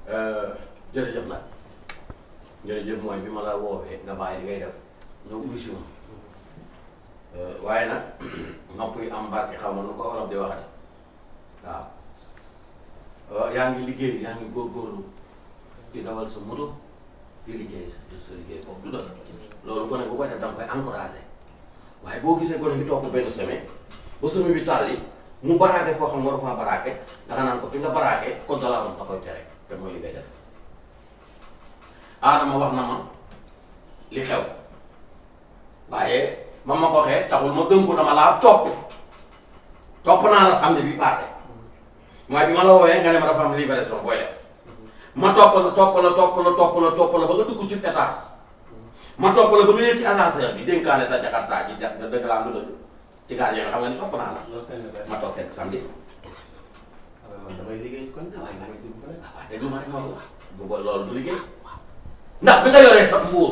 jërëjëf nag jërëjëf mooy bi ma la woowee nga bàyyi li ngay def ñëw uyu si ma waaye nag nopp yi am barke xaw ma nu ko wolof di waxati waaw yaa ngi liggéey yaa ngi góorgóorlu di dawal sa moto di liggéey sa sa liggéey boobu du doon loolu gone bu koy def da nga koy encouragé waaye boo gisee gone gi toog benn semaine ba semaine bi tàlli mu baraake foo xam waru faa baraake danga naan ko fi nga baraake code de la route da koy tere te mooy li ngay def Adama wax na ma li xew waaye ma ma ko waxee taxul ma gëm ko dama laa topp topp naa la samedi bi passé mooy bi ma la woowee nga ne ma dafa am livraison booy def ma topp la topp la topp la topp la topp la ba nga dugg ci étage ma topp la ba nga yëg ci ascenseur bi dénkaane sa jakarta ci ja dëgg laa lu dëgg ci gardien xam nga ni topp naa la ma toog teg samedi man damay liggéey ci kon waaye nag damay dugg fa rek. waaw déglu ma rek ma wax bu ko loolu du liggéey ndax bi nga yoree sa mbuus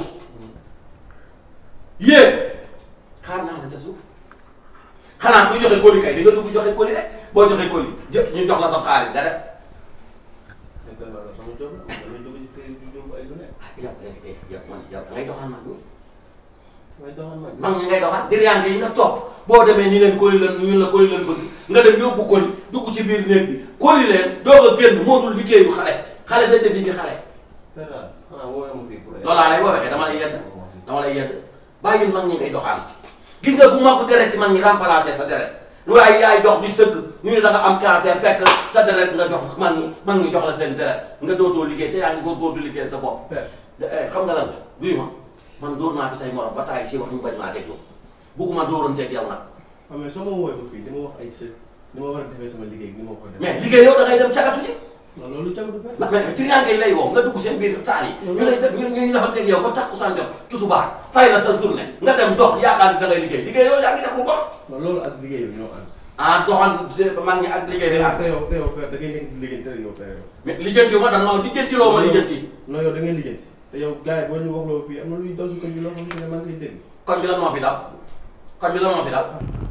yéen xaar naa la ca suuf xanaa kuy joxe colis kay di nga dugg joxe colis rek boo joxe colis jë ñu jox la sa xaalis nga def mais dama la sama job la man damay dugg ci kër yi di yóbbu ay lu ne. yow eh yow man yow ngay doxal mag ñi damay doxal man. mag ñi ngay doxal diriyànke yi nga topp boo demee ni leen colis lan ñun la colis lan bëgg nga dem yóbbu colis dugg ci biir néeg bi colis leen doog a génn moo dul liggéeyu xale xale dañ def liggéey xale Pera xanaa woowee ma fii pour. loolu laa lay woowee dama lay yedd dama lay yedd bàyyil mag ñi ngay doxaan gis nga bu mag deret ci mag ñi remplacé sa deret waaye yaay dox di sëgg ñu ne da nga am cancer fekk sa deret nga jox mag ñi mag ñi jox la seen deret nga dootoo liggéey te yaa ngi góorgóor di liggéey sa bopp Père eh, xam nga lan la duy ma man dóor naa fi say morom ba taay si wax ñu bañ maa déglu bugguma dóoranteeg yow nag xam nga soo ma woowee ba fii di ma wax ay së ni ma war a defee sama liggéey ni ma ko defee. mais liggéey yow da ngay dem cagatu ji non loolu jagatu père. ndax mais triangle yi lay woo nga dugg seen biir taal yi ñu lay def ñu ñu defanteeg yow ba takkusaan jot tusubaar fay la sa journée nga dem dox yaakaar ni da ngay liggéey liggéey yow yaa ngi def lu bon non loolu ak liggéey bi ñoo ànd. ah doxal mag ñi ak liggéey bi ak te yow te yow père da ngay nekk di liggéey te yow père yow. mais lijjanti wu ma da nga ma lijjanti loo ma lijjanti non yow da ngay liggéey te yow gars yi boo ñu waxloo fii am na luy daw si koñ bi loo xamante ne man koy dégg. koñ bi lan moo fi daw koñ bi lan moo fi daw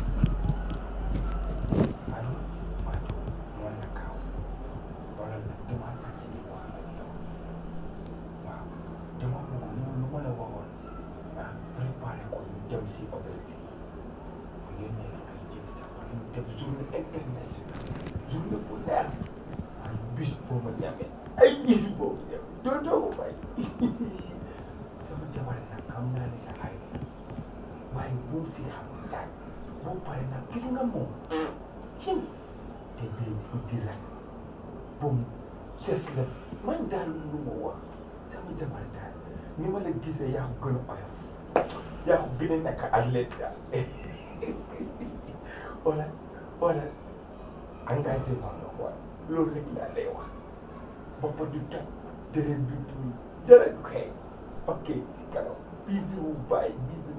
allo Fatou man la Kaaw wala nag damaa sàcc di wax ak yow nii waaw dama bëgg ñu lu ma la waxoon ah préparé ko ñu dem si auberge yi mu yónnee la ngay jël sa wala ñu def journée internationale journée bu leer ay bis boo ma ñamee ay bis boo ma ñamee doo doo ko fay sama jabar nag xam naa ni sa xarit la waaye bu mu si xam daaj boo pare nag gis nga moom cim te day guddi rek bum ses la man daal lu ma wax sama jabar daal ni ma la gisee yaa ko gën a oyof yaa ko gën a nekk athlète daal wala wala engagement la quoi loolu rek laa lay wax boppa du toj dërën du tuuy dara du xeeñ ok si kanam bisou bye bisou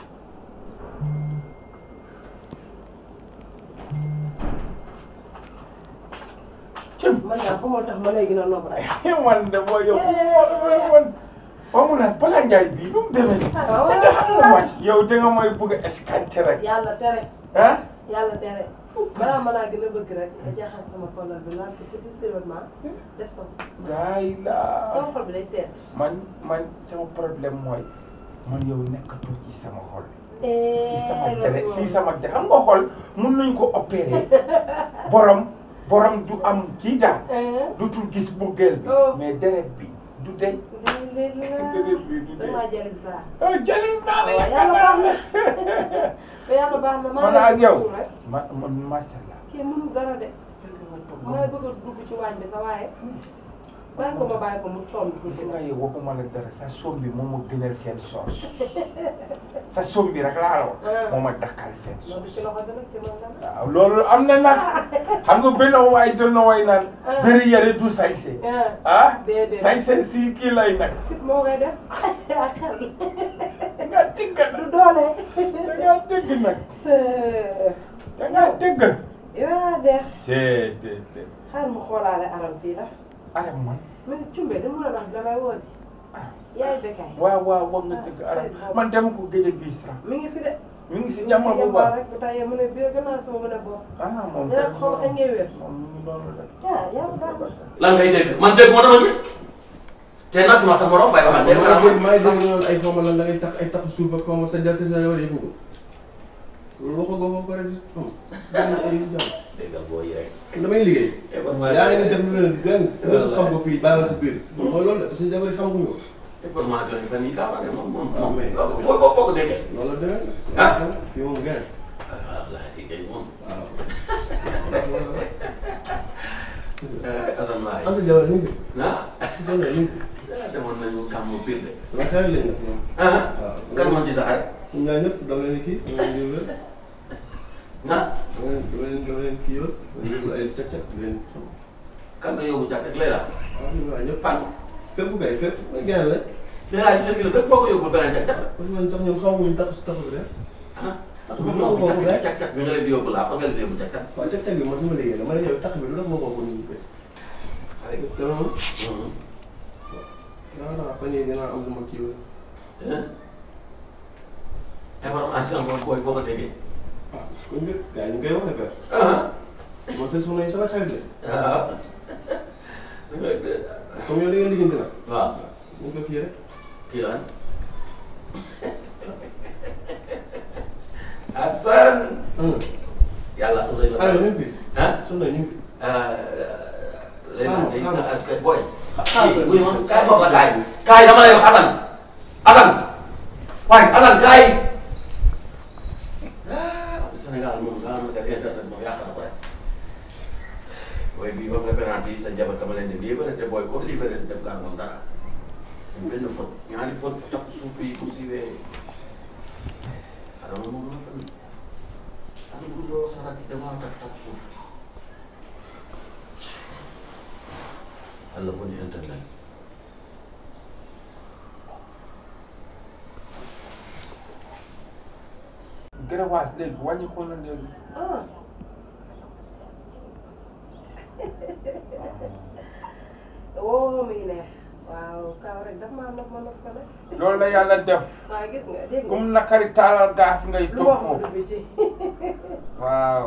cim man daal fa moo tax ma lay gën a nopp rek. man de boo yow man man mu naan Bala Ndiaye bii nu mu demee nii. Ah, waaw. c'est que xam nga man yow da nga may bëgg a escanté rek yàlla tere ah. yàlla tere balaa ma laa gën a bëgg rek nga jaaxal sama kolal bi naan sa petit seulement def sa gaay la sama xol bi day seet. man man sama problème mooy man yow nekkatoo ci sama xol. si sama deret si sama deret xam nga xol mun nañ ko opérer borom borom du am kii daal du tul gis buggeel bi Oh. mais deret bi du deñ léegi deret bi du deñ damaa jalis daal. ah jalis naa la waaw yaakaar yàlla naa baax na te yàlla baax na maa man ngi ak yow suul rek ma man macha allah. kii mënul dara de may bëgg a dugg ci waañ bi sa waaye bàyyi ko ma bàyyi ko mu coom bi gis tuuti nga nag. yow waxuma la dara sa soom bi moo ma gënal seen soos sa soom bi rek laa la wax Ah. moo ma dakkal seen loolu soos ci loxo dana ci man dana. waaw loolu am na nag xam nga benn waay doon na way naan Ah. bëri yare du sañse ah ah déedéet. sañse si kii lay nag fit moo koy def ak xel. da ngaa dëgg du nag doole. da ngaa dëgg nag c'est. da ngaa dëgg yaa deex c'est c'est xaar mu xoolaale aram fii la aram man mais cumbe da mën a wax damay woo di ah yaay bekkaay waaw waaw wax nga dëgg aram man dama ko gëj a gis sax mi ngi fi de mi ngi si jàmm bu yemba baax rek bu tayee mu ne biir gannaaw suma mën a bopp ah moom dina ko xaw kañ ngay wér moom mi ngi doon rek ah yàlla baax na lan ngay dégg man dégg ma dama gis te nag ma sa morom bay waxante maa ngi dégg maa ngi dégg ñu naan ay xaw ma lan da ngay tax ay tax suuf ak xaw ma sa jarte sa yow yëgu ko loolu waxoo ko ba pare di xam benn ay jàmm déggal boo yi rek damay liggéey yaa ngi def lu leen benn nga xam ko fii bàyyil si biir mooy loolu de parce que jabar yi xamaguñu ko information yi fan yii kaa ne moom moom Ah, mais- moom foo foo foo ko déggee loolu la demee Ah. fii moom gën ah laa liggéey moom waaw Assane waay asa jabar ñu ngi ah asa jabar ñu ngi demoon nañu kàmm biir de sama xarit lañ nag ñoom ah waaw kan moo ci sa xarit ñoom ñaar ñëpp dama leen kii dama leen yóbbu ah dama leen dama leen dama leen kii yoon dama leen yóbbu ay càq càq di leen xam kan nga yóbbu jàkk ak Leila waaw ñoom ñaar ñëpp fan fépp kay fépp mooy gën la Leila ci kër gi la fépp foo ko yóbbu beneen càq càq parce que man sax ñoom xamuñu tax si taxu bi rek ah tax bi bi moo moo ko ko càq rek càq càq bi nga leen di yóbbu laa fa nga leen di yóbbu càq càq waaw càq càq bi man sama liggéey la ma ne yow tax bi lu tax moo ko ko ñu kër te moom yaakaar naa fan yii dinaa am lu ma kii woon information boobu booy boo ko déggee ah kon nga gars yi ñu ngi koy wax ne père ah man seen soxna yi sama xarit la ah comme yow da ngeen liggéeyante nag waaw ñu ko kii rek kii lan Assane ah yàlla utal la alors ñu ngi fi ah soxna ñu ngi fi léegi xaaral, nag day booy. xaaral. wuy ma kaay ma la kaay kaay dama lay wax Assane Assane waaye Assane kaay ah Sénégal moom daa am internet moom yàq na ko rek booy bii ba nga penalty sa jabar dama leen di libéré te booy ko libéré def nga ak moom dara benn faute ñaari faute takk suuf yi bu siiwee adama moom la fan adama du wax sa rakk dama takk takk suuf Allah ko ni internet gërëwaas léegi wàññi ko na léegi ah woo muy neex waaw kaw rek daf maa nopp ma nopp ko nag loolu la yàlla def waaw gis nga dégg nga kum nakari taalal gaas ngay lu toog wax foofu du ci waaw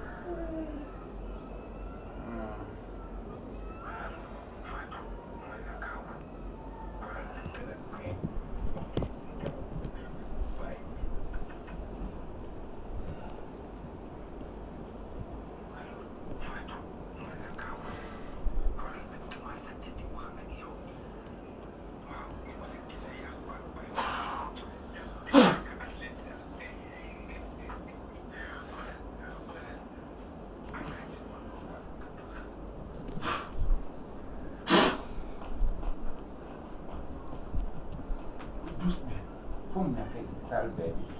dus bi fu mu nekk sal bee bi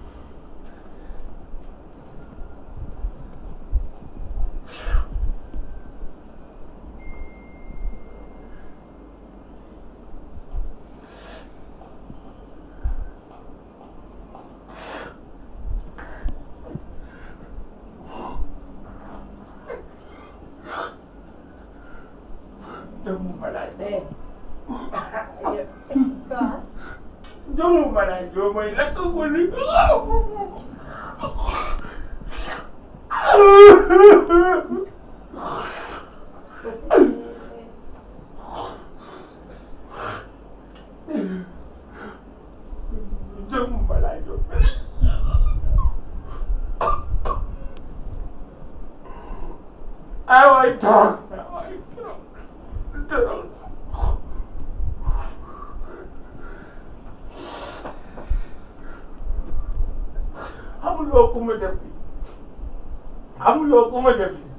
doomu malaay eh quoi doomu malaay doo mooy lakk ko ni doomu malaay doo ay waay toog ay waay toog toog xamuloo ku ma def xamuloo ku ma def